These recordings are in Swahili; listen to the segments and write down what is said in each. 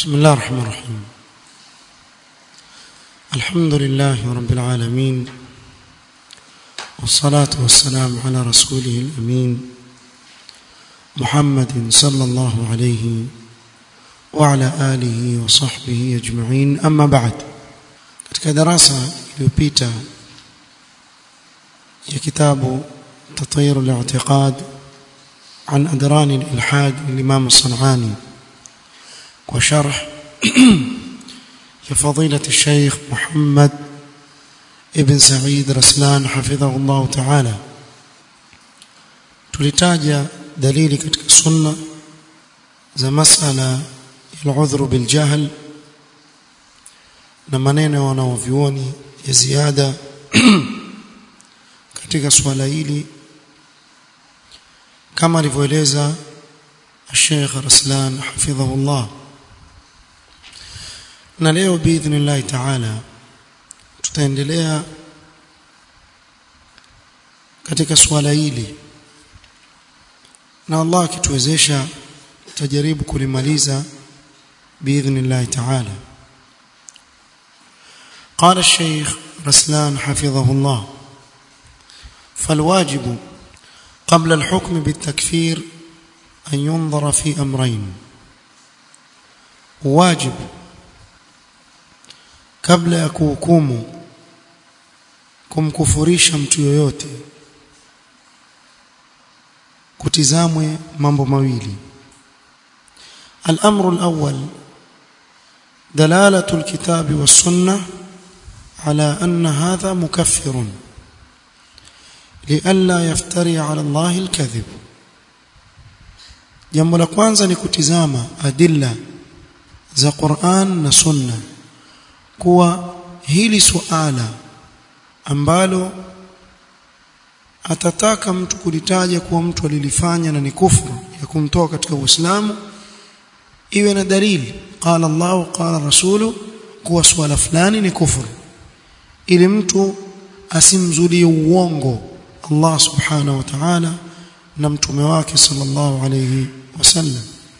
بسم الله الرحمن الرحيم الحمد لله رب العالمين والصلاة والسلام على رسوله الأمين محمد صلى الله عليه وعلى آله وصحبه أجمعين أما بعد katika darasa iliyopita ya kitabu تطير الاعتقاد عن أدران الإلحاد للإمام الصنعاني وشرح لفضيلة الشيخ محمد ابن سعيد رسلان حفظه الله تعالى tulitaja dalili katika sunna za masala ya udhuru bil jahl na maneno wanaovioni ya ziada katika swala hili kama alivyoeleza Sheikh Raslan hafidhahullah na leo biidhnillah taala tutaendelea katika swala hili na Allah akituwezesha tutajaribu kulimaliza biidhnillah taala قال الشيخ رسلان حفظه الله فالواجب قبل الحكم بالتكفير أن ينظر في أمرين واجب kabla ya kuhukumu kumkufurisha mtu yoyote kutizamwe mambo mawili الامر الاول دلاله الكتاب والسنه على ان هذا مكفر لئلا يفتري على الله الكذب jambo la kwanza ni kutizama adilla za Qur'an na Sunna kuwa hili suala ambalo atataka mtu kulitaja kuwa mtu alilifanya na ni kufuru ya kumtoa katika Uislamu iwe na dalili qala Allah qala rasulu kuwa swala fulani ni kufuru ili mtu asimzulie uongo Allah subhanahu wa ta'ala na mtume wake sallallahu alayhi wasallam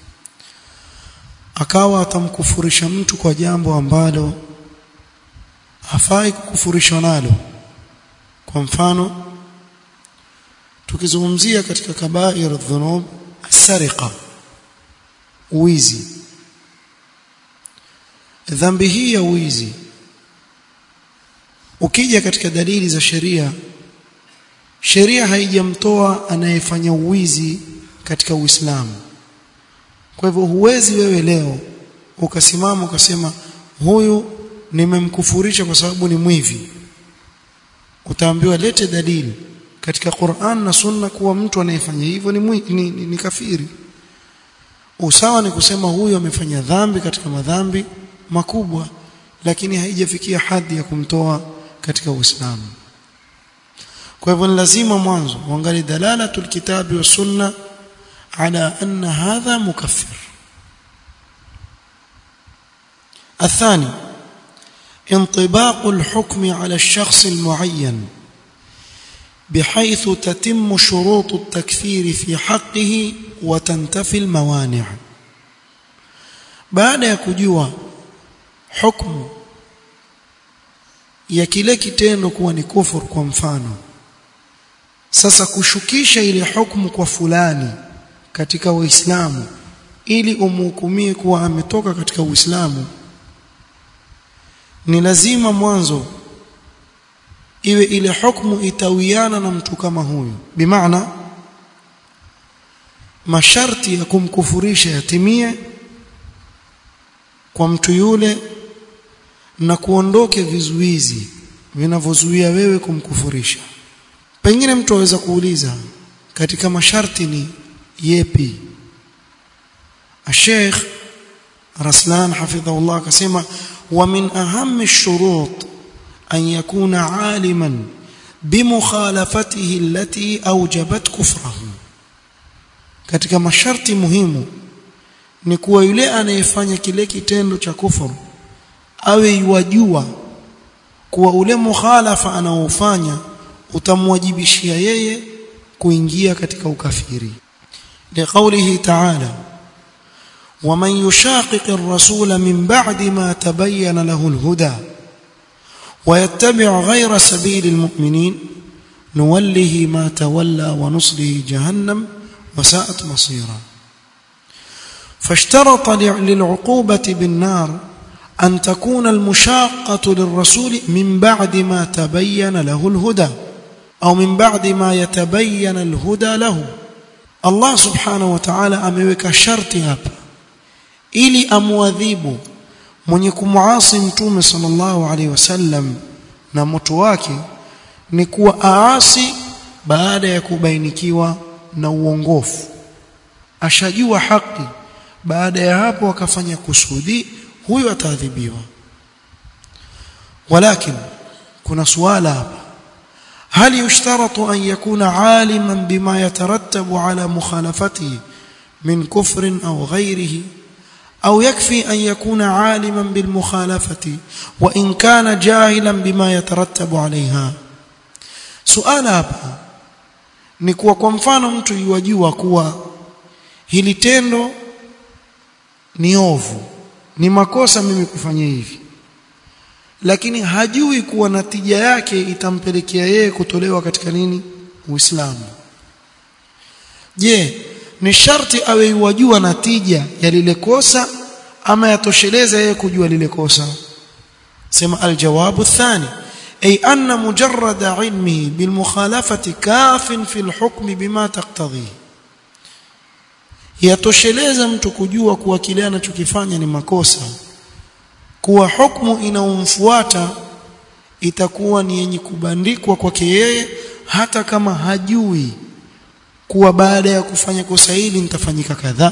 akawa atamkufurisha mtu kwa jambo ambalo hafai kukufurishwa nalo kwa mfano tukizungumzia katika kabair dhunub sariqa uwizi dhambi hii ya uwizi ukija katika dalili za sheria sheria haijamtoa anayefanya uwizi katika Uislamu kwa hivyo huwezi wewe leo ukasimama ukasema huyu nimemkufurisha kwa sababu ni mwivi utaambiwa lete dalili katika Qur'an na Sunna kuwa mtu anayefanya hivyo ni, mwi, ni, ni, ni kafiri usawa ni kusema huyu amefanya dhambi katika madhambi makubwa lakini haijafikia hadhi ya kumtoa katika Uislamu kwa hivyo ni lazima mwanzo uangalie dalalatul kitabi wa sunna ala anna hadha mukaffir الثاني انطباق الحكم على الشخص المعين بحيث تتم شروط التكفير في حقه وتنتفي الموانع baada ya kujua hukumu ya kile kitendo kuwa ni kufur kwa mfano sasa kushukisha ile hukumu kwa fulani katika Uislamu ili umhukumie kuwa ametoka katika Uislamu ni lazima mwanzo iwe ile hukumu itawiana na mtu kama huyu bimaana masharti ya kumkufurisha yatimie kwa mtu yule na kuondoke vizuizi vinavyozuia wewe kumkufurisha pengine mtu aweza kuuliza katika masharti ni yepi Sheikh Raslan hafidhahullah akasema wa min ahammi shurut an yakuna aliman bimukhalafatihi allati awjabat kufrahu katika masharti muhimu ni kuwa yule anayefanya kile kitendo cha kufuru awe yuwajua kuwa ule mukhalafa anaofanya utamwajibishia yeye kuingia katika ukafiri liqaulihi ta'ala ومن يشاقق الرسول من بعد ما تبين له الهدى ويتبع غير سبيل المؤمنين نوله ما تولى ونصله جهنم وساءت مصيرا فاشترط للعقوبة بالنار أن تكون المشاقة للرسول من بعد ما تبين له الهدى أو من بعد ما يتبين الهدى له الله سبحانه وتعالى ameweka sharti hapa ili amwadhibu mwenye kumuasi mtume sallallahu alaihi wasallam na moto wake ni kuwa aasi baada ya kubainikiwa na uongofu ashajua haki baada ya hapo akafanya kusudi huyo ataadhibiwa walakin kuna suala hapa هل يشترط أن يكون عالما بما يترتب على مخالفته من كفر أو غيره أو يكفي أن يكون عالما بالمخالفة وإن كان جاهلا بما يترتب عليها سؤال hapa ni kuwa kwa mfano mtu yuwajua kuwa hili tendo ni ovu ni makosa mimi kufanya hivi lakini hajui kuwa natija yake itampelekea yeye kutolewa katika nini Uislamu je ni sharti awe yajua natija ya lile kosa ama yatosheleza yeye kujua lile kosa sema aljawabu thani ay anna mujarrad ilmihi bilmukhalafati kafin fi alhukm bima taqtadhi yatosheleza mtu kujua kuwa kile anachokifanya ni makosa kuwa hukumu inaomfuata itakuwa ni yenye kubandikwa kwake yeye hata kama hajui kuwa baada ya kufanya kosa hili nitafanyika kadhaa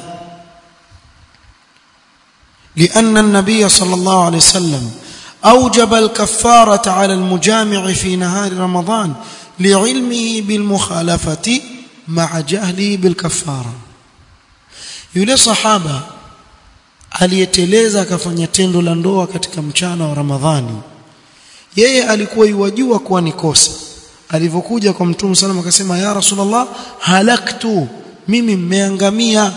لأن النبي صلى الله عليه وسلم أوجب الكفارة على المجامع في نهار رمضان لعلمه بالمخالفة مع جهله بالكفارة يلي صحابة aliyeteleza akafanya tendo la ndoa katika mchana wa Ramadhani yeye alikuwa yuwajua kuwa ni kosa alivyokuja kwa mtume sallam akasema ya rasulullah halaktu mimi mmeangamia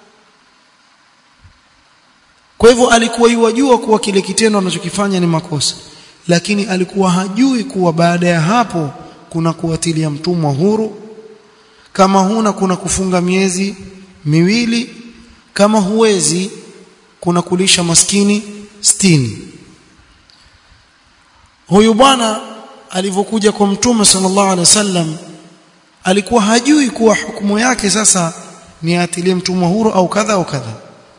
kwa hivyo alikuwa yuwajua kuwa kile kitendo anachokifanya ni makosa lakini alikuwa hajui kuwa baada ya hapo kuna kuwatilia mtumwa huru kama huna kuna kufunga miezi miwili kama huwezi kuna kulisha maskini stini huyu bwana alivyokuja kwa mtume sallallahu alaihi wasallam alikuwa hajui kuwa hukumu yake sasa ni atilie mtumwa huru au kadha au kadha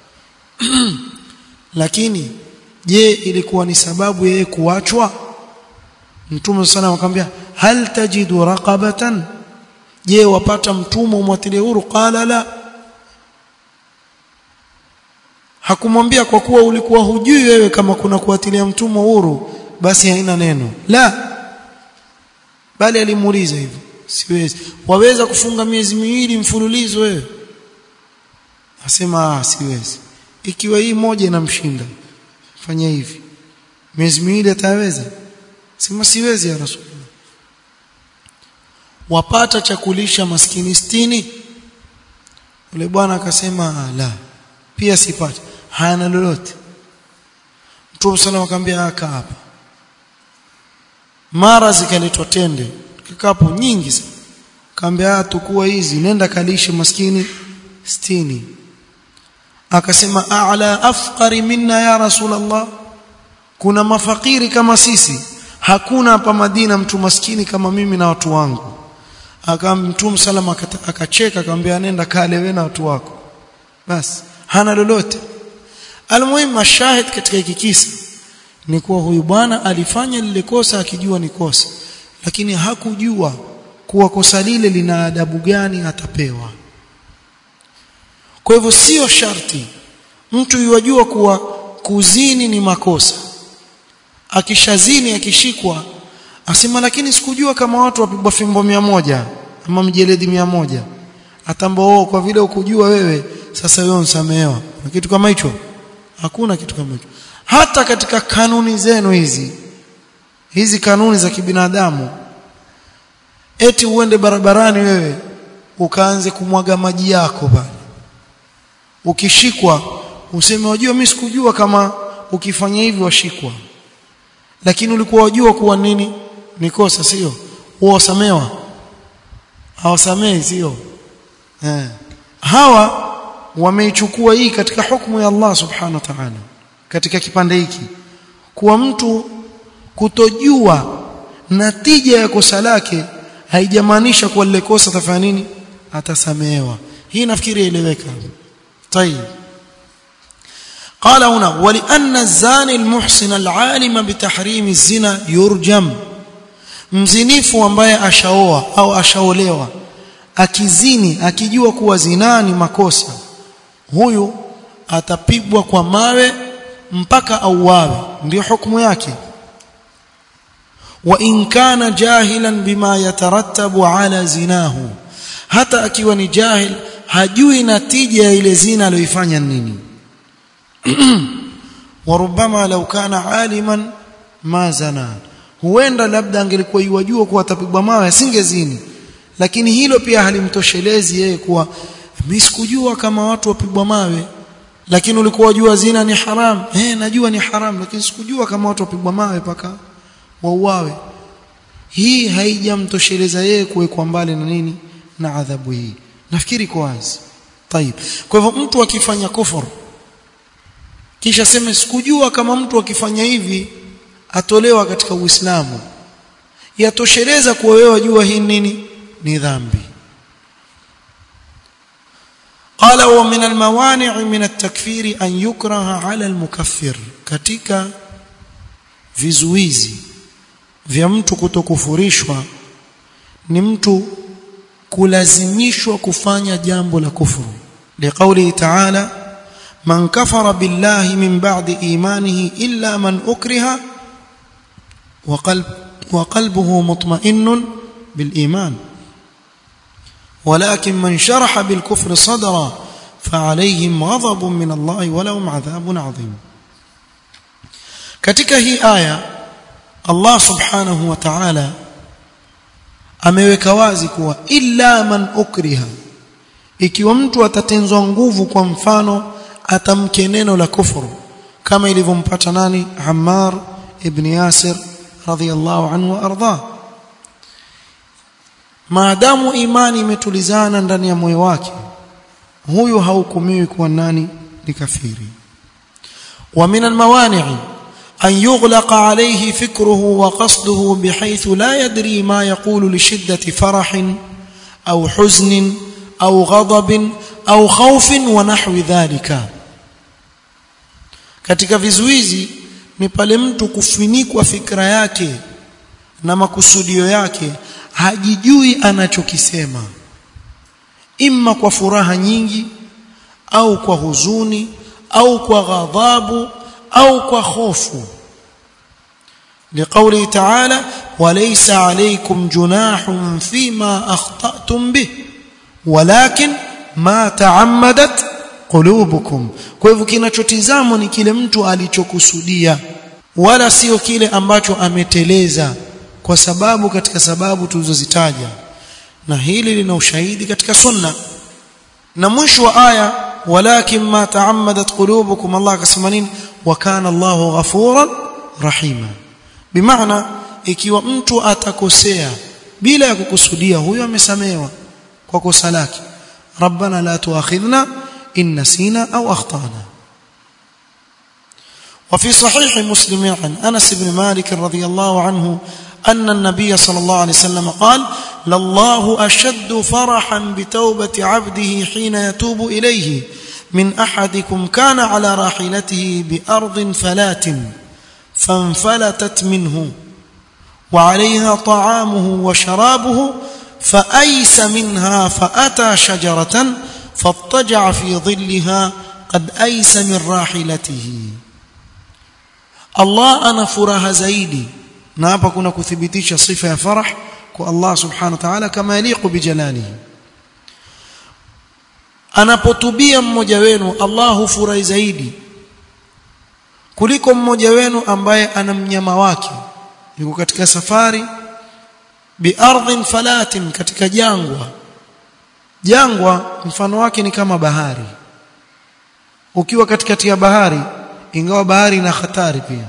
lakini je ilikuwa ni sababu yeye kuachwa mtume sallallahu akamwambia hal tajidu raqabatan je wapata mtumwa umwatilie huru qala la hakumwambia kwa kuwa ulikuwa hujui wewe kama kuna kuatilia mtumwa huru basi haina neno la bali alimuuliza hivyo siwezi waweza kufunga miezi miwili mfululizo wewe asema siwezi ikiwa hii moja inamshinda fanya hivi miezi miwili ataweza sema siwezi ya rasulullah wapata chakulisha maskini stini yule bwana akasema la pia sipati hana lolote Mtume sallallahu akamwambia aka hapa mara zikaletwa tende kikapu nyingi sana kaambia tukua hizi nenda kalishe maskini stini akasema a'la afqari minna ya rasulullah kuna mafakiri kama sisi hakuna hapa Madina mtu maskini kama mimi na watu wangu akamtume salama akacheka akamwambia nenda kale wewe na watu wako basi hana lolote almuhimu mashahid katika hiki kisa ni kuwa huyu bwana alifanya lile kosa akijua ni kosa lakini hakujua kuwa kosa lile lina adabu gani atapewa kwa hivyo sio sharti mtu yajua kuwa kuzini ni makosa akishazini akishikwa asema lakini sikujua kama watu wapigwa fimbo mia moja ama mjeledi mia moja atambao kwa vile ukujua wewe sasa wewe unsamehewa na kitu kama hicho hakuna kitu kama hicho hata katika kanuni zenu hizi hizi kanuni za kibinadamu eti uende barabarani wewe ukaanze kumwaga maji yako pale ukishikwa useme wajua mimi sikujua kama ukifanya hivi washikwa lakini ulikuwa wajua kuwa nini ni kosa sio uwasamewa hawasamei sio eh hawa wameichukua hii katika hukumu ya Allah subhanahu wa ta'ala katika kipande hiki kuwa mtu kutojua natija ya kosa lake haijamaanisha kuwa lile kosa atafanya nini atasamehewa hii nafikiri ieleweka طيب قال هنا ولأن الزاني المحسن العالم بتحريم الزنا يرجم mzinifu ambaye ashaoa au ashaolewa akizini akijua kuwa zinaa ni makosa huyu atapigwa kwa mawe mpaka auawe ndio hukumu yake wa in kana jahilan bima yatarattabu ala zinahu hata akiwa ni jahil hajui natija ya ile zina aliyoifanya nini warubama law kana aliman ma zana huenda labda angelikuwa yajua kuwa atapigwa mawe asingezini lakini hilo pia halimtoshelezi yeye kuwa mimi sikujua kama watu wapigwa mawe lakini ulikuwa wajua zina ni haram eh najua ni haram lakini sikujua kama watu wapigwa mawe paka wauawe hii haijamtosheleza yeye kuwekwa mbali na nini na adhabu hii nafikiri kwa wazi طيب kwa hivyo mtu akifanya kufur kisha sema sikujua kama mtu akifanya hivi atolewa katika uislamu yatosheleza kuwa wewe wajua hii nini ni dhambi قال ومن الموانع من التكفير أن يكره على المكفر katika vizuizi vya mtu kutokufurishwa ni mtu kulazimishwa kufanya jambo la kufuru liqauli ta'ala man kafara billahi min ba'di imanihi illa man ukriha wa qalb wa qalbuhu mutma'innun bil iman ولكن من شرح بالكفر صدرا فعليهم غضب من الله ولهم عذاب عظيم katika hii aya Allah subhanahu wa ta'ala ameweka wazi kuwa illa man ukriha ikiwa mtu atatenzwa nguvu kwa mfano atamke neno la kufuru kama ilivyompata nani Ammar ibn Yasir radhiyallahu anhu arda maadamu imani imetulizana ndani ya moyo wake huyu hahukumiwi kuwa nani ni kafiri wa min almawani'i أن يغلق عليه فكره وقصده بحيث لا يدري ما يقول لشدة فرح أو حزن أو غضب أو خوف ونحو ذلك katika vizuizi ni pale mtu kufinikwa fikra yake na makusudio yake hajijui anachokisema imma kwa furaha nyingi au kwa huzuni au kwa ghadhabu au kwa hofu لقوله تعالى وليس عليكم جناح فيما أخطأتم به ولكن ما تعمدت قلوبكم kwa hivyo kinachotizamwa ni kile mtu alichokusudia wala sio kile ambacho ameteleza kwa sababu katika sababu tulizozitaja na hili lina ushahidi katika sunna na mwisho wa aya walakin ma taammadat qulubukum Allah akasema nini wa kana Allahu ghafuran rahima bimaana ikiwa mtu atakosea bila ya kukusudia huyo amesamewa kwa kosa lake rabbana la tuakhidhna in nasina au akhtana وفي صحيح مسلم عن انس بن مالك رضي الله عنه ان النبي صلى الله عليه وسلم قال لله اشد فرحا بتوبه عبده حين يتوب اليه من احدكم كان على راحلته بارض فلات فانفلتت منه وعليها طعامه وشرابه فأيس منها فأتى شجرة فاضطجع في ظلها قد أيس من راحلته الله أنا فرها زيدي نابا كنا كثبتيش صفة فرح كو الله سبحانه وتعالى كما يليق بجلاله anapotubia mmoja wenu Allah hufurahi zaidi kuliko mmoja wenu ambaye ana mnyama wake yuko katika safari biardhin falatin katika jangwa jangwa mfano wake ni kama bahari ukiwa katikati ya bahari ingawa bahari ina hatari pia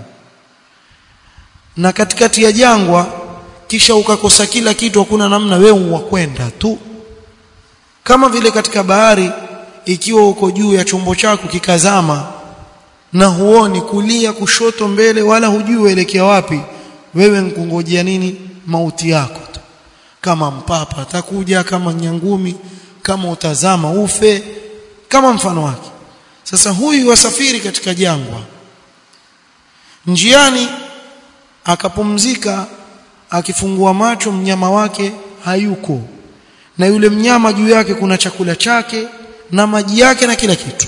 na katikati ya jangwa kisha ukakosa kila kitu hakuna namna wewe wakwenda tu kama vile katika bahari ikiwa uko juu ya chombo chako kikazama na huoni kulia kushoto mbele wala hujui uelekea wapi wewe nkungojea nini mauti yako tu kama mpapa atakuja kama nyangumi kama utazama ufe kama mfano wake sasa huyu wasafiri katika jangwa njiani akapumzika akifungua macho mnyama wake hayuko na yule mnyama juu yake kuna chakula chake na maji yake na kila kitu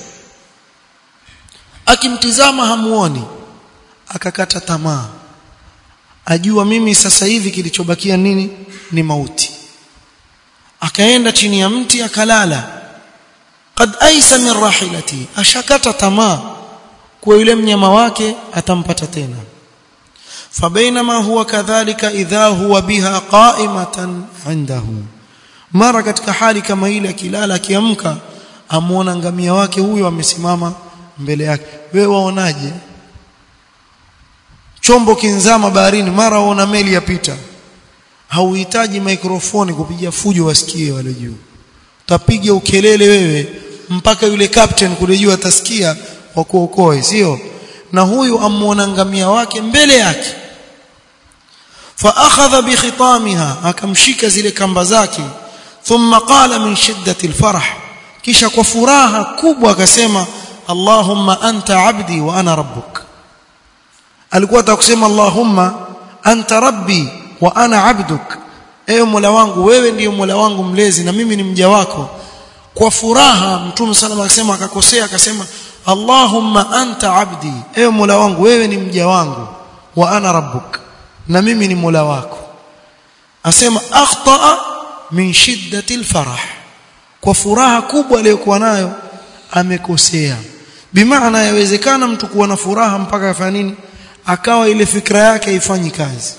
akimtizama hamuoni akakata tamaa ajua mimi sasa hivi kilichobakia nini ni mauti akaenda chini ya mti akalala qad aisa min rahilati ashakata tamaa kwa yule mnyama wake atampata tena فبينما هو كذلك إذا هو بها قائمة عنده mara katika hali kama ile akilala akiamka amuona ngamia wake huyo amesimama mbele yake wewe waonaje chombo kinzama baharini mara waona meli yapita hauhitaji mikrofoni kupiga fujo wasikie wale juu utapiga ukelele wewe mpaka yule captain kule juu atasikia wakuokoe sio na huyu amuona ngamia wake mbele yake fa akhadha bi khitamiha akamshika zile kamba zake thumma qala min shiddati alfarah kisha kwa furaha kubwa akasema allahumma anta abdi wa ana rabbuk alikuwa atakusema allahumma anta rabbi wa ana abduk ewe mola wangu wewe ndiyo mola wangu mlezi na mimi ni mja wako kwa furaha mtume sallallahu akasema akakosea akasema allahumma anta abdi ewe mola wangu wewe ni mja wangu wa ana rabbuk na mimi ni mola wako asema akhtaa min shiddati alfarah kwa furaha kubwa aliyokuwa nayo amekosea bimaana yawezekana mtu kuwa na furaha mpaka afanya nini akawa ile fikra yake haifanyi kazi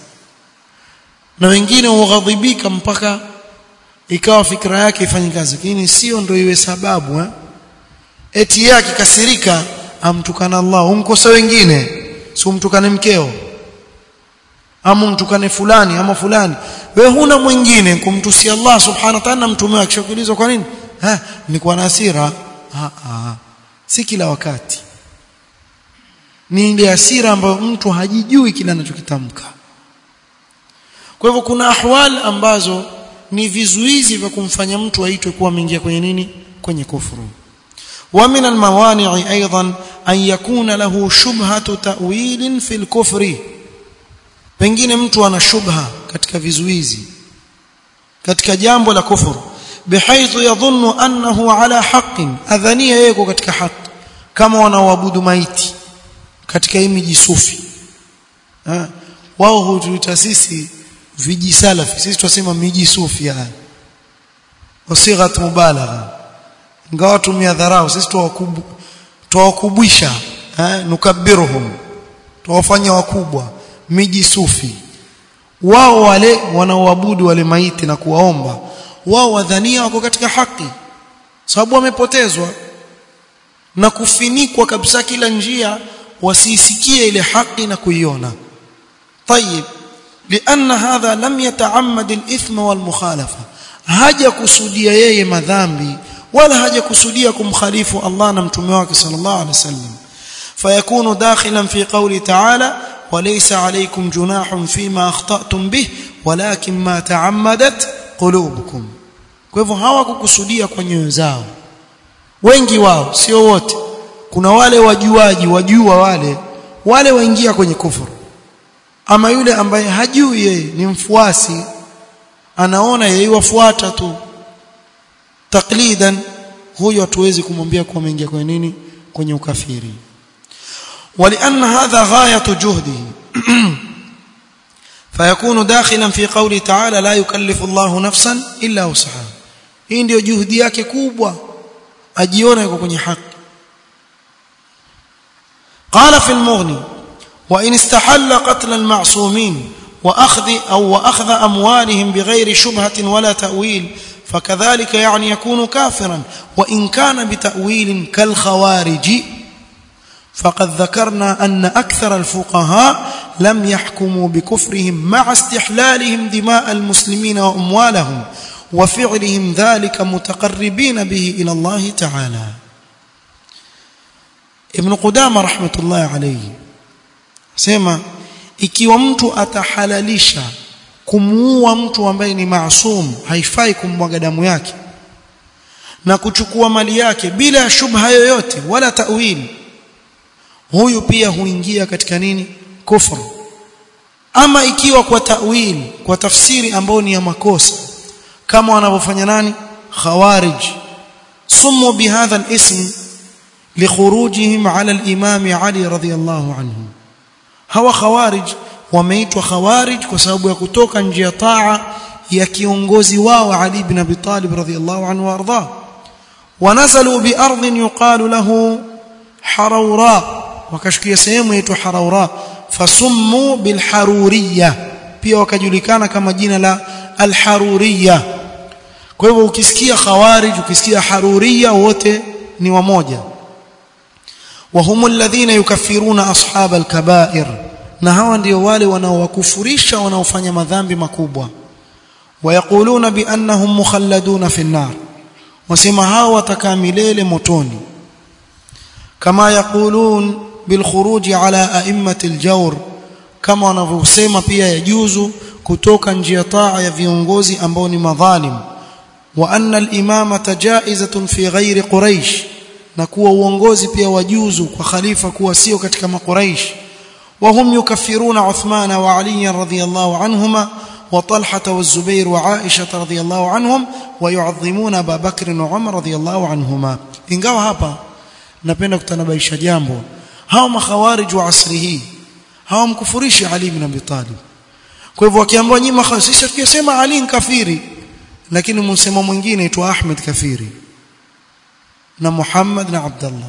na wengine hughadhibika mpaka ikawa fikra yake ifanyi kazi lakini sio ndio iwe sababu eh? eti yake kasirika amtukana Allah umkosa wengine si umtukane mkeo ama umtukane fulani ama fulani wewe huna mwingine kumtusia Allah subhanahu wa ta'ala mtume wake kishakulizwa kwa nini ha nilikuwa na hasira ha, ha. si kila wakati ni ile hasira ambayo mtu hajijui kile anachokitamka kwa hivyo kuna ahwal ambazo ni vizuizi vya kumfanya mtu aitwe kuwa ameingia kwenye nini kwenye kufuru ومن الموانع ايضا ان يكون له شبهه تاويل في الكفر pengine mtu ana shubha katika vizuizi katika jambo la kufuru bihaithu yadhunnu annahu ala haqqin adhania yeko katika haki kama wanaoabudu maiti katika hii miji sufi wao hutuita sisi vijisalafi sisi tunasema miji sufi haya wasighat mubalagha ingawa tumia dharau sisi tuwakubwisha eh nukabiruhum tuwafanya wakubwa miji sufi wao wale wanaoabudu wale maiti na kuwaomba wao wadhania wako katika haki sababu wamepotezwa na kufinikwa kabisa kila njia wasisikie ile haki na kuiona طيب لان هذا لم يتعمد الاثم والمخالفه haja kusudia yeye madhambi wala haja kusudia kumkhalifu Allah na mtume wake sallallahu alaihi wasallam fayakunu dakhilan fi qawli ta'ala وليس عليكم جناح فيما اخطأتم به ولكن ما تعمدت قلوبكم kwa hivyo hawakukusudia kwa nyoyo zao wengi wao sio wote kuna wale wajuaji wajua wale wale waingia kwenye kufuru ama yule ambaye hajui yeye ni mfuasi anaona yeye wafuata tu taklidan huyo hatuwezi kumwambia kuwa ameingia kwenye nini kwenye ukafiri ولأن هذا غاية جهده فيكون داخلا في قوله تعالى لا يكلف الله نفسا إلا وسعها hii ndio juhudi yake kubwa ajiona yuko kwenye haki قال في المغني وإن استحل قتل المعصومين وأخذ أو وأخذ أموالهم بغير شبهة ولا تأويل فكذلك يعني يكون كافرا وإن كان بتأويل كالخوارج فقد ذكرنا أن أكثر الفقهاء لم يحكموا بكفرهم مع استحلالهم دماء المسلمين وأموالهم وفعلهم ذلك متقربين به إلى الله تعالى ابن قدامة رحمة الله عليه سيما ikiwa mtu atahalalisha kumuua mtu ambaye ni maasum haifai kummwaga damu yake na kuchukua mali yake bila shubha yoyote wala tawili huyu pia huingia katika nini kufru ama ikiwa kwa tawil kwa tafsiri ambayo ni ya makosa kama wanavyofanya nani khawarij sumu bihadha alism likhurujihim ala al-imam Ali radhiyallahu anhu hawa khawarij wameitwa khawarij kwa sababu ya kutoka nje ya taa ya kiongozi wao Ali ibn Abi Talib radhiyallahu anhu warda wanazalu bi ardhin yuqalu lahu harawra wakashukia sehemu inaitwa harawra fasummu bil haruriyya pia wakajulikana kama jina la al haruriyya kwa hivyo ukisikia khawarij ukisikia haruriyya wote ni wamoja وهم الذين يكفرون أصحاب الكبائر na hawa ndio wale wanaowakufurisha wanaofanya madhambi makubwa wayakuluna biannahum mukhalladuna fi an-nar wasema hawa watakaa milele motoni kama yaqulun bil khuruj ala a'immati al-jawr kama wanavyosema pia yajuzu kutoka njia taa ya viongozi ambao ni madhalim wa anna al-imamata jaizatun fi ghairi quraish na kuwa uongozi pia wajuzu kwa khalifa kuwa sio katika makuraish وهم يكفرون عثمان وعلي رضي الله عنهما وطلحة والزبير وعائشة رضي الله عنهم ويعظمون أبا بكر وعمر رضي الله عنهما ingawa hapa napenda kutanabaisha jambo hao makhawarij wa asri hii hawamkufurishi Ali ibn Abi Talib kwa hivyo wakiambiwa nyinyi makhasisha tukisema Ali ni kafiri lakini msemo mwingine aitwa Ahmed kafiri na Muhammad na Abdullah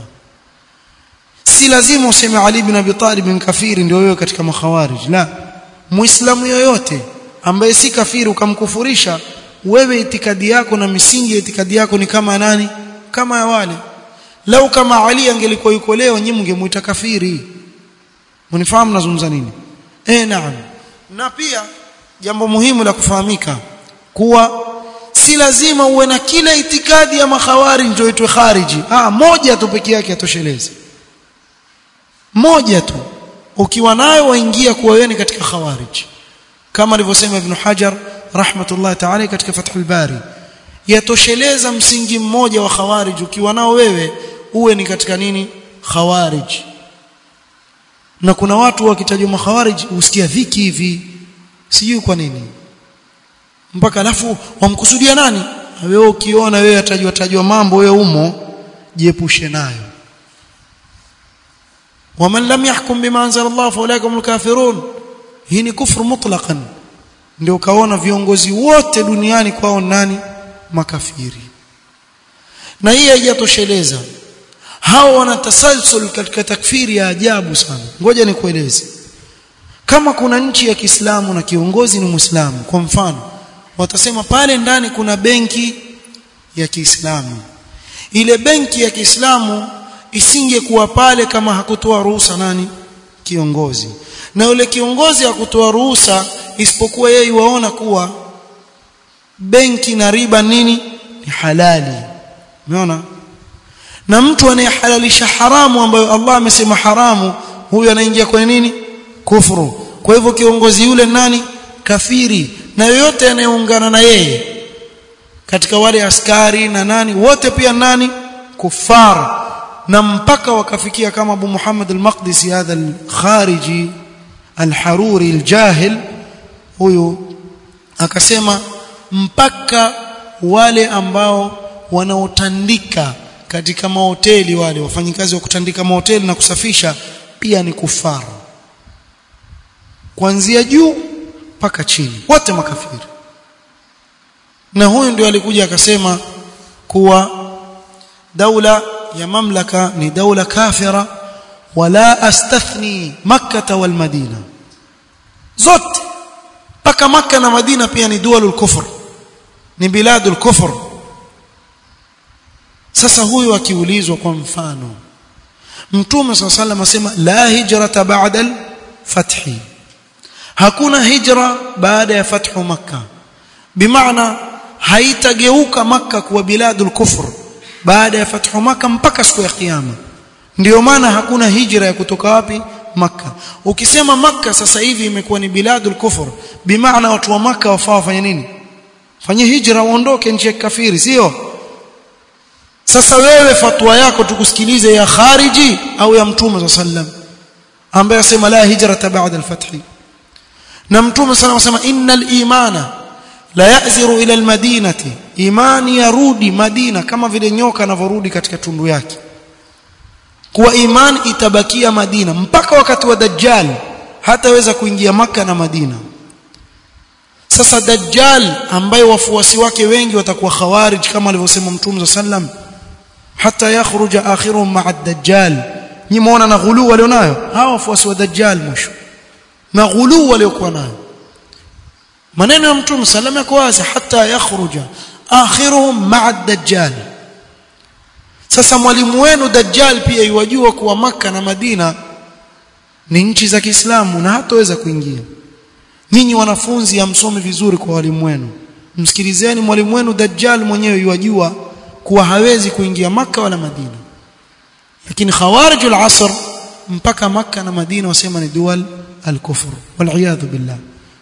si lazima useme Ali ibn Abi Talib ni kafiri ndio wewe katika makhawarij la muislamu yoyote ambaye si kafiri ukamkufurisha wewe itikadi yako na misingi ya itikadi yako ni kama nani kama ya wale lau kama Ali angelikuwa yuko leo nyinyi mngemuita kafiri mnifahamu nazungumza nini eh naam na pia jambo muhimu la kufahamika kuwa si lazima uwe na kila itikadi ya makhawari ndio itwe khariji ah moja tu peke yake atosheleze moja tu ukiwa nayo waingia kuwa wewe ni katika khawarij kama alivyosema ibn Hajar rahmatullah ta'ala katika Fathul Bari yatosheleza msingi mmoja wa khawarij ukiwa nao wewe uwe ni katika nini khawarij na kuna watu wakitajwa makhawarij usikia dhiki hivi sijui kwa nini mpaka alafu wamkusudia nani wewe ukiona wewe atajwa tajwa mambo wewe umo jiepushe nayo ومن لم يحكم بما انزل الله فاولئك هم الكافرون hii ni kufru mutlaqan ndio kaona viongozi wote duniani kwao nani makafiri na hii haijatosheleza hao wana tasalsul katika takfiri ya ajabu sana ngoja nikueleze kama kuna nchi ya Kiislamu na kiongozi ni Muislamu kwa mfano watasema pale ndani kuna benki ya Kiislamu ile benki ya Kiislamu isingekuwa pale kama hakutoa ruhusa nani kiongozi na yule kiongozi hakutoa ruhusa isipokuwa yeye waona kuwa benki na riba nini ni halali umeona na mtu anayehalalisha haramu ambayo Allah amesema haramu huyo anaingia kwenye nini kufuru kwa hivyo kiongozi yule nani kafiri na yoyote anayeungana na yeye katika wale askari na nani wote pia nani kufar na mpaka wakafikia kama Abu Muhammad al-Maqdisi hadha al-khariji al-haruri al-jahil huyu akasema mpaka wale ambao wanaotandika katika mahoteli wale wafanyikazi wa kutandika mahoteli na kusafisha pia ni kufaru kuanzia juu mpaka chini wote makafiri na huyu ndio alikuja akasema kuwa daula ya mamlaka ni daula kafira wala astathni makkah wal madina zote mpaka makka na madina pia ni dualul kufr ni biladul kufr sasa huyu akiulizwa kwa mfano mtume swalla sallam asema la hijrata ba'da al-fathi hakuna hijra baada ya fathu makkah bimaana haitageuka makkah kuwa biladul kufr baada ya fathu makkah mpaka siku ya kiyama ndio maana hakuna hijra ya kutoka wapi makkah ukisema makkah sasa hivi imekuwa ni biladul kufr bimaana watu wa makkah wafaa wafanye nini fanye hijra waondoke nchi ya kafiri sio sasa wewe fatwa yako tukusikilize ya khariji au ya mtume sallam ambaye asema la hijrata ba'da al-fath na mtume sallam asema innal imana la yaziru ila al-madinati imani yarudi madina kama vile nyoka anavyorudi katika tundu yake kuwa imani itabakia madina mpaka wakati wa dajjal hataweza kuingia maka na madina sasa dajjal ambaye wafuasi wake wengi watakuwa khawarij kama alivyosema mtume sallam hata yakhruja akhiruhum ma'a ad-dajjal nimeona na ghulu walionayo hawa wafuasi wa dajjal mwisho na ghulu waliokuwa nayo maneno ya mtume sallam yako wazi hata yakhruja akhiruhum ma'a ad-dajjal sasa mwalimu wenu dajjal pia yuwajua kuwa maka na madina ni nchi za Kiislamu na hataweza kuingia nyinyi wanafunzi hamsomi vizuri kwa walimu wenu msikilizeni mwalimu wenu dajjal mwenyewe yuwajua kuwa hawezi kuingia maka wala madina lakini khawarijul asr mpaka maka na madina wasema ni dual al-kufr wal billah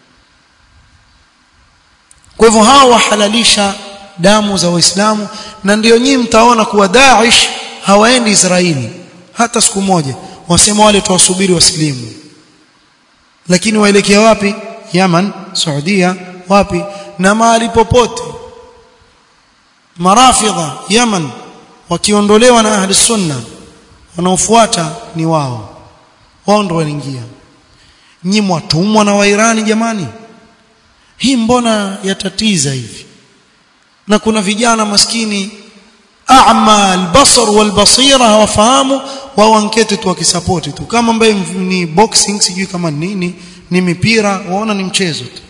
kwa hivyo hao wahalalisha damu za waislamu na ndio nyinyi mtaona kuwa Daesh hawaendi Israeli hata siku moja wasema wale tuwasubiri wasilimu lakini waelekea wapi Yaman Saudia wapi na mahali popote marafidha Yaman wakiondolewa na ahli sunna wanaofuata ni wao wao ndio wanaingia nyinyi mwatumwa na wairani jamani hii mbona yatatiza hivi na kuna vijana maskini a'ma al-basar wal-basira hawafahamu wao anketi tu wakisapoti tu kama ambaye ni boxing sijui kama nini ni mipira waona ni mchezo tu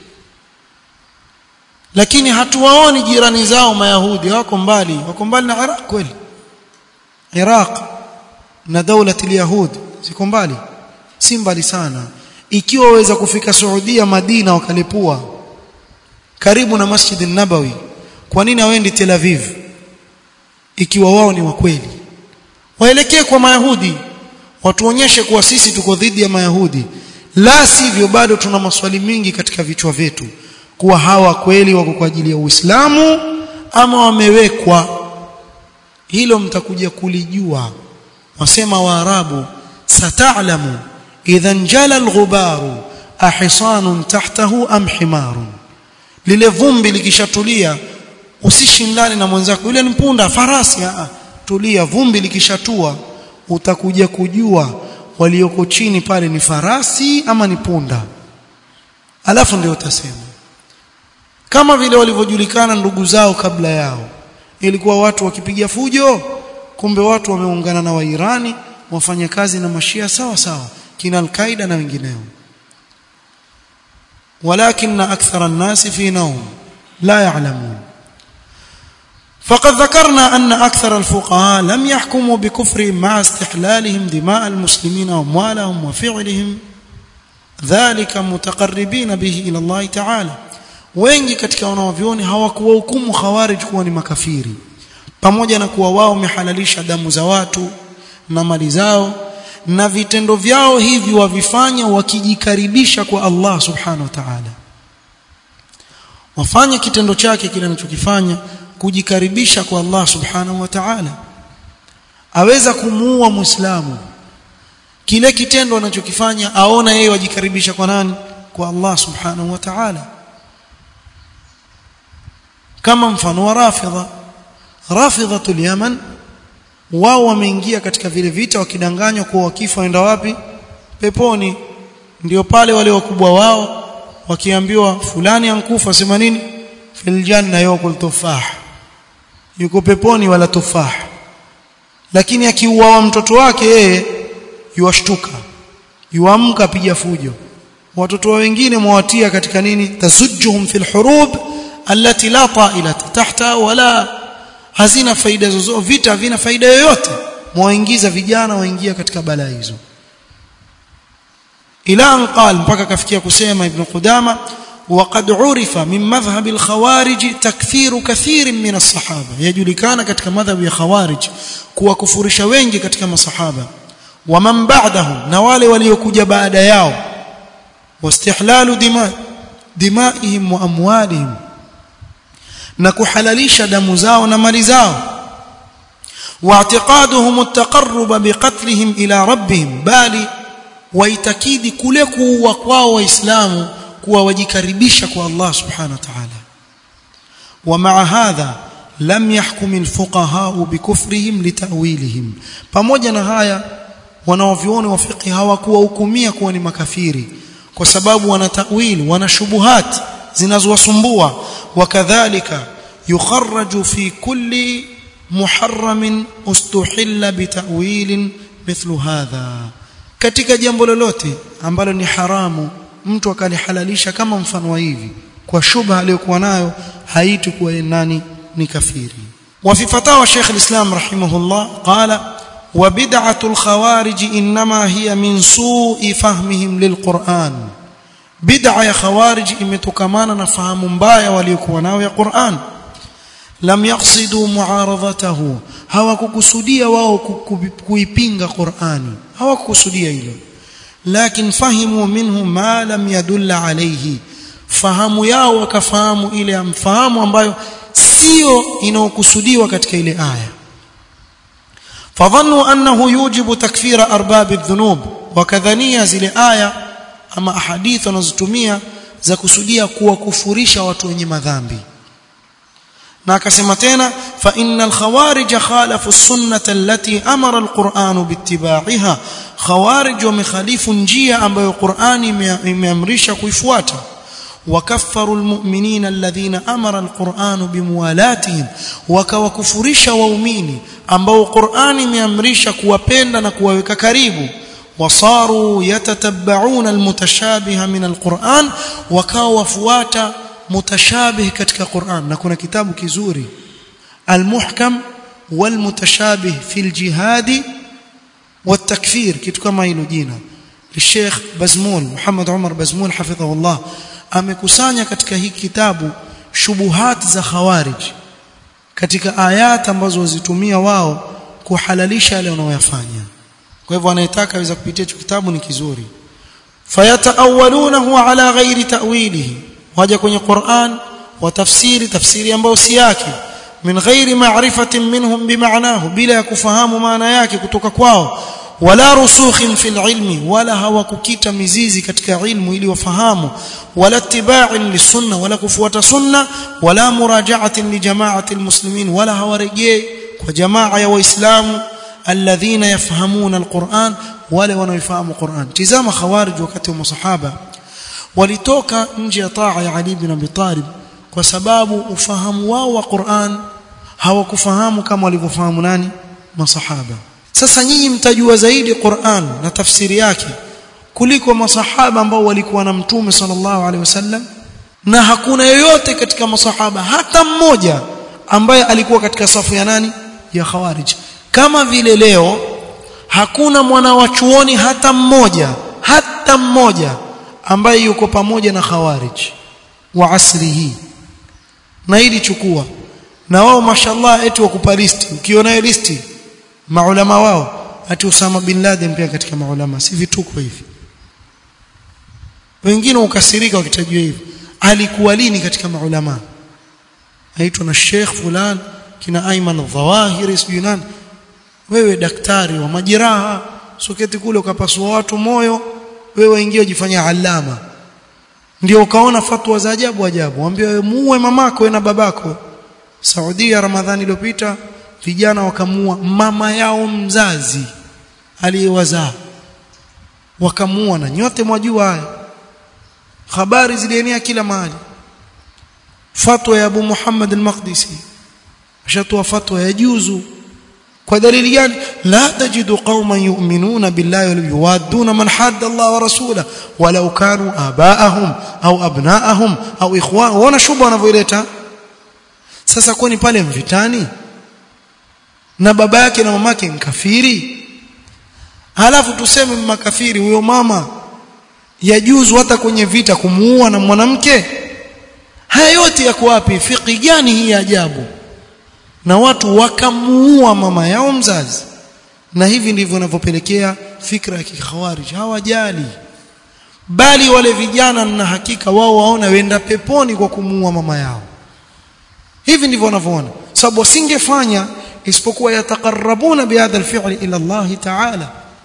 lakini hatuwaoni jirani zao mayahudi wako mbali wako mbali na Iraq kweli Iraq na daula al-yahud ziko mbali si mbali sana ikiwa waweza kufika Saudia Madina wakalipua karibu na Masjid an-Nabawi kwa nini hawendi Tel Aviv ikiwa wao ni wa kweli waelekee kwa mayahudi watuonyeshe kuwa sisi tuko dhidi ya mayahudi la sivyo bado tuna maswali mingi katika vichwa vyetu kuwa hawa kweli wako kwa ajili ya Uislamu ama wamewekwa hilo mtakuja kulijua wasema waarabu sata'lamu idhan jala al-ghubaru ahisanun tahtahu am himarun lile vumbi likishatulia usishindane na mwenzako yule ni punda farasi a tulia vumbi likishatua utakuja kujua walioko chini pale ni farasi ama ni punda alafu ndio utasema kama vile walivyojulikana ndugu zao kabla yao ilikuwa watu wakipiga fujo kumbe watu wameungana na wairani wafanya kazi na mashia sawa sawa kina al-Qaida na wengineo walakin akthara an-nasi fi nawm la ya'lamun فقد ذكرنا أن أكثر الفقهاء لم يحكموا بكفرهم مع استحلالهم دماء المسلمين وأموالهم وفعلهم ذلك متقربين به إلى الله تعالى wengi katika wanaovioni hawakuwahukumu khawarij kuwa ni makafiri pamoja na kuwa wao wamehalalisha damu za watu na mali zao na vitendo vyao hivi wavifanya wakijikaribisha kwa Allah subhanahu wa ta'ala wafanye kitendo chake kile anachokifanya kujikaribisha kwa Allah subhanahu wa ta'ala aweza kumuua muislamu kile kitendo anachokifanya aona yeye wajikaribisha kwa nani kwa Allah subhanahu wa ta'ala kama mfano wa rafidha rafidhatul yaman wao wameingia katika vile vita wakidanganywa kuwa wakifa waenda wapi peponi ndio pale wale wakubwa wao wakiambiwa fulani ankufa sema nini fil janna yakul tufah yuko peponi wala tufah lakini akiuawa mtoto wake yeye yuashtuka yuamka piga fujo watoto wengine mwawatia katika nini tasujjuhum fil hurub allati la ta'ilata tahta wala hazina faida zozote vita havina faida yoyote mwaingiza vijana waingia katika balaa hizo ila an qal mpaka kafikia kusema ibn qudama وقد عرف من مذهب الخوارج تكثير كثير من الصحابه يجulikana katika madhhabu ya khawarij kuwakufurisha wengi katika masahaba waman ba'dahum na wale waliokuja baada yao wastihlalu dima dimaihim wa amwalihim na kuhalalisha damu zao na mali zao واعتقادهم التقرب بقتلهم الى ربهم bali waitakidi kule kuua kwao waislamu kuwa wajikaribisha kwa Allah subhanahu wa ta'ala ومع هذا لم يحكم الفقهاء بكفرهم لتأويلهم pamoja na haya wanaovioni wa fiqh hawakuwahukumia kuwa ni makafiri kwa sababu wana tawili wana shubuhat zinazowasumbua wakadhalika yukharraju fi kulli muharramin ustuhilla bitawilin mithlu hadha katika jambo lolote ambalo ni haramu mtu akalihalalisha kama mfano wa hivi kwa shubha aliyokuwa nayo haiti kuwa nani ni kafiri وفي فتاوى شيخ الإسلام رحمه الله قال وبدعة الخوارج إنما هي من سوء فهمهم للقرآن بدعة يا خوارج imetokana na fahamu mbaya waliokuwa nao ya Qur'an lam yaqsidu muaradhatahu hawakukusudia wao kuipinga Qur'ani hawakukusudia hilo lakin fahimu minhu ma lam yadulla alayhi fahamu yao wakafahamu ile amfahamu ambayo sio inaokusudiwa katika ile aya fadhannu annahu yujibu takfira arbab adh-dhunub wakadhania zile aya ama ahadith wanazotumia za kusudia kuwakufurisha watu wenye madhambi na akasema tena fa innal khawarij khalafu as-sunnata allati amara al-Qur'an biittiba'iha khawarij wamekhalifu njia ambayo Qur'ani imeamrisha kuifuata wakaffaru almu'minina alladhina amara alquran bimuwalatihim wakawakufurisha waumini ambao Qur'ani imeamrisha kuwapenda na kuwaweka karibu wasaru yatatabba'una almutashabiha min alquran wakawa wafuata mutashabih katika Qur'an na kuna kitabu kizuri almuhkam walmutashabih fil jihad والتكفير kitu kama hilo jina Sheikh Bazmul Muhammad Umar Bazmul hafidhahullah amekusanya katika hiki kitabu shubuhat za khawarij katika ayat ambazo wazitumia wao kuhalalisha yale wanaoyafanya kwa hivyo anayetaka aweza kupitia hicho kitabu ni kizuri fayataawalunahu ala ghairi ta'wilihi waja kwenye Qur'an watafsiri tafsiri ambayo si yake min ghairi ma'rifatin minhum bimaanahu bila ya kufahamu maana yake kutoka kwao wala rusukhin fil ilmi wala hawakukita mizizi katika ilmu ili wafahamu wala tiba'in lisunna wala kufuata sunna wala muraja'atin li jama'ati almuslimin wala hawarejei kwa jamaa ya waislamu alladhina yafhamuna alquran wale wanaofahamu Qur'an tizama khawarij wakati wa masahaba walitoka nje ya taa ya Ali bin Abi Talib kwa sababu ufahamu wao wa Qur'an hawakufahamu kama walivyofahamu nani masahaba sasa nyinyi mtajua zaidi Qur'an na tafsiri yake kuliko masahaba ambao walikuwa na mtume sallallahu alaihi wasallam na hakuna yoyote katika masahaba hata mmoja ambaye alikuwa katika safu ya nani ya khawarij kama vile leo hakuna mwana wa chuoni hata mmoja hata mmoja ambaye yuko pamoja na khawarij wa asri hii na hili chukua na wao mashallah eti wakupa listi ukiona listi maulama wao ati Usama bin Laden pia katika maulama si vituko hivi wengine ukasirika wakitajua hivi alikuwa lini katika maulama aitwa na Sheikh fulan kina Ayman al-Dhawahiri sijui nani wewe daktari wa majeraha soketi kule ukapasua watu moyo wewe ingia ujifanyia alama ndio ukaona fatwa za ajabu ajabu waambie wewe muue mamako na babako Saudia Ramadhani iliyopita vijana wakamua mama yao mzazi aliyewazaa wakamua na nyote mwajua haya habari zilienea kila mahali fatwa ya Abu Muhammad al-Maqdisi ashatoa fatwa ya juzu kwa dalili gani la tajidu qauman yu'minuna billahi wa yuwadduna man hadda Allah wa rasulahu walau kanu abaahum au abnaahum au ikhwan wana shuba wanavyoileta sasa kwani pale mvitani na baba yake na mamake ni kafiri halafu tuseme makafiri huyo mama yajuzu hata kwenye vita kumuua na mwanamke haya yote yako wapi fiki gani hii ajabu na watu wakamuua mama yao mzazi na hivi ndivyo wanavyopelekea fikra ya kikhawarij hawajali bali wale vijana na hakika wao waona wenda peponi kwa kumuua mama yao hivi ndivyo wanavyoona sababu wasingefanya isipokuwa yatakarabuna bihadha alfi'li ila Allah ta'ala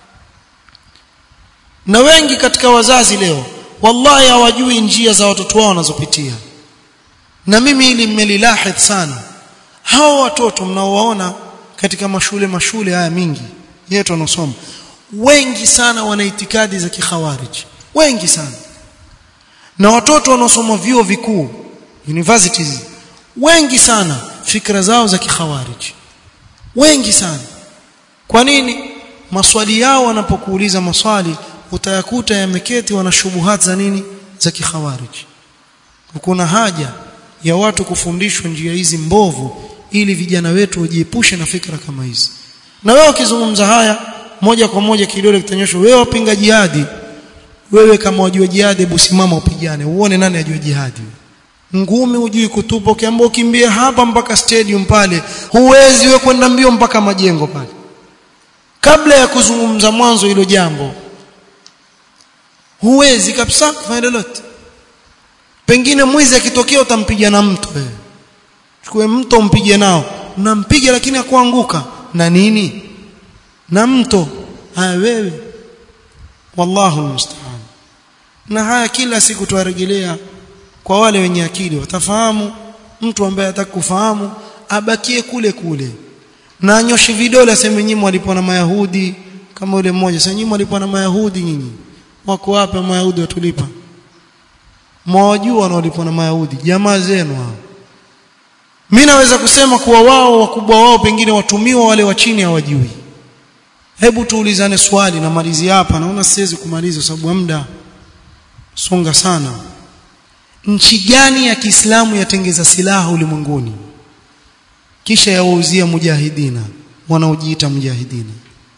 na wengi katika wazazi leo wallahi hawajui njia za watoto wao wanazopitia na mimi ili mmelilahidh sana hao watoto mnaowaona katika mashule mashule haya mingi yetu wanaosoma wengi sana wana itikadi za kikhawarij wengi sana na watoto wanaosoma vyuo vikuu universities wengi sana fikra zao za kikhawarij wengi sana kwa nini maswali yao wanapokuuliza maswali utayakuta yameketi wana shubuhat za nini za kikhawarij kuna haja ya watu kufundishwa njia hizi mbovu ili vijana wetu wajiepushe na fikra kama hizi na wewe ukizungumza haya moja kwa moja kidole kitanyoshwa wewe wapinga jihadi wewe kama wajua jihadi hebu simama upigane uone nani ajua jihadi ngumi hujui kutupa ukiambia ukimbie hapa mpaka stadium pale huwezi wewe kwenda mbio mpaka majengo pale kabla ya kuzungumza mwanzo hilo jambo huwezi kabisa kufanya lolote pengine mwizi akitokea utampiga na mto wewe chukue mto mpige nao nampiga lakini akuanguka na nini na mto haya wewe wallahu musta'an na haya kila siku tuwarejelea kwa wale wenye akili watafahamu mtu ambaye hataki kufahamu abakie kule kule na anyoshi vidole aseme nyinyi walipo na mayahudi kama yule mmoja sasa nyinyi walipo na mayahudi nyinyi wako wapi mayahudi watulipa mwajua wanaolipwa na mayahudi jamaa zenu hao mimi naweza kusema kuwa wao wakubwa wao pengine watumiwa wale wa chini hawajui hebu tuulizane swali na malizi hapa naona siwezi kumaliza sababu muda songa sana nchi gani ya Kiislamu yatengeza silaha ulimwenguni kisha yawauzia mujahidina wanaojiita mujahidina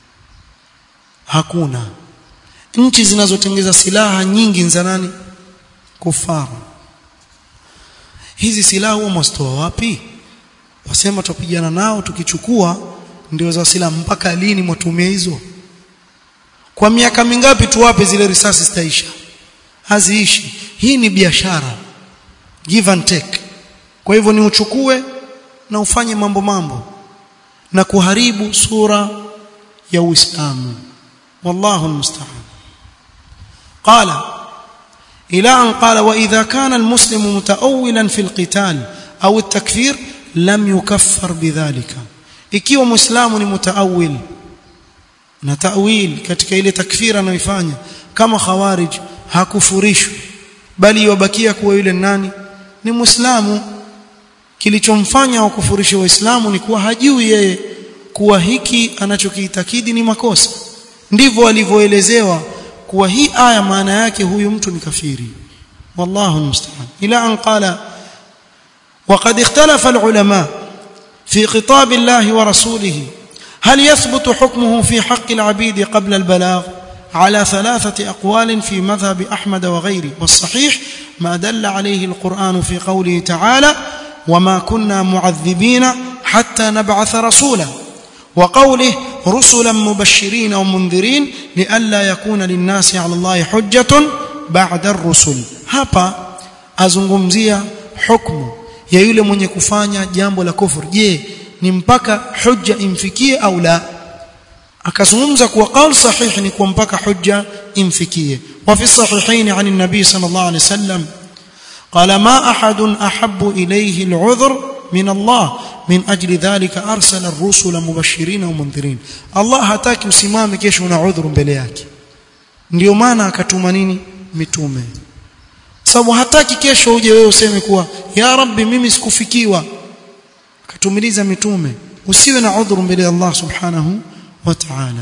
hakuna nchi zinazotengeza silaha nyingi za nani kufaru hizi silaha huwa mwastoa wapi wasema tupigana nao tukichukua ndio za silaha mpaka lini mwatumia hizo kwa miaka mingapi tuwape zile risasi zitaisha haziishi hii ni biashara give and take kwa hivyo ni uchukue na ufanye mambo mambo na kuharibu sura ya Uislamu wallahu almusta'an qala إلى أن قال وإذا كان المسلم متأولا في القتال أو التكفير لم يكفر بذلك ikiwa muislamu ni mutaawil na ta'wil katika ile takfira anayoifanya kama khawarij hakufurishwi bali yabakia kuwa yule nani ni muislamu kilichomfanya wakufurishe waislamu ni kuwa hajui yeye kuwa hiki anachokiitakidi ni makosa ndivyo alivyoelezewa kuwa hii aya maana yake huyu mtu ni kafiri wallahu musta'an ila an qala وقد اختلف العلماء في خطاب الله ورسوله هل يثبت حكمه في حق العبيد قبل البلاغ على ثلاثة أقوال في مذهب أحمد وغيره والصحيح ما دل عليه القرآن في قوله تعالى وما كنا معذبين حتى نبعث رسولا وقوله رسلا مبشرين ومنذرين لئلا يكون للناس على الله حجة بعد الرسل hapa azungumzia hukumu ya yule mwenye kufanya jambo la kufur je ni mpaka hujja imfikie au la akazungumza kuwa qaul sahih ni kuwa mpaka hujja imfikie wa fi sahihain an an-nabi sallallahu alayhi wasallam qala ma ahadun ahabbu ilayhi al-'udhr min Allah min ajli dhalika arsala ar-rusula mubashirin wa mundhirin Allah hataki usimame kesho una udhuru mbele yake ndio maana akatuma nini mitume sababu hataki kesho uje wewe useme kuwa ya rabbi mimi sikufikiwa akatumiliza mitume usiwe na udhuru mbele ya Allah subhanahu wa ta'ala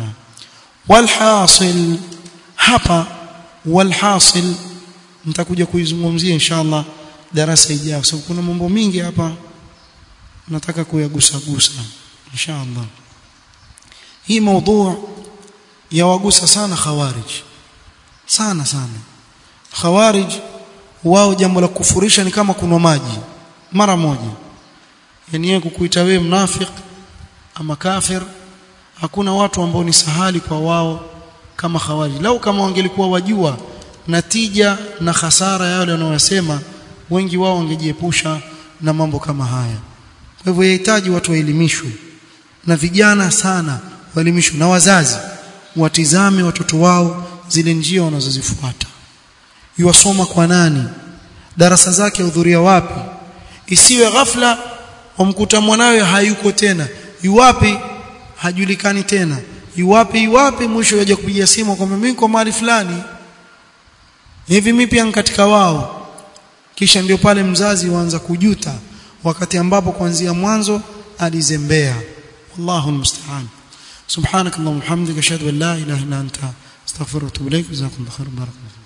walhasil hapa walhasil nitakuja kuizungumzia inshallah darasa ijayo sababu kuna mambo mingi hapa nataka kuyagusa gusa inshallah hii mada yawagusa sana khawarij sana sana khawarij wao jambo la kufurisha ni kama kunwa maji mara moja yani yeye kukuita wewe mnafik ama kafir hakuna watu ambao ni sahali kwa wao kama khawarij lau kama wangelikuwa wajua natija na hasara yale wanayosema wengi wao wangejiepusha na mambo kama haya kwa hivyo yahitaji watu waelimishwe na vijana sana waelimishwe na wazazi watizame watoto wao zile njia wanazozifuata yuwasoma kwa nani darasa zake hudhuria wapi isiwe ghafla wamkuta mwanawe hayuko tena yuwapi hajulikani tena yuwapi yuwapi mwisho yaje kupigia simu kwamba mimi kwa mahali fulani hivi mimi pia katika wao kisha ndio pale mzazi huanza kujuta wakati ambapo kuanzia mwanzo alizembea wallahu almusta'an subhanakallahumma hamdika ashhadu an la ilaha illa anta astaghfiruka wa atubu ilaik jazakumullahu khairan barakallahu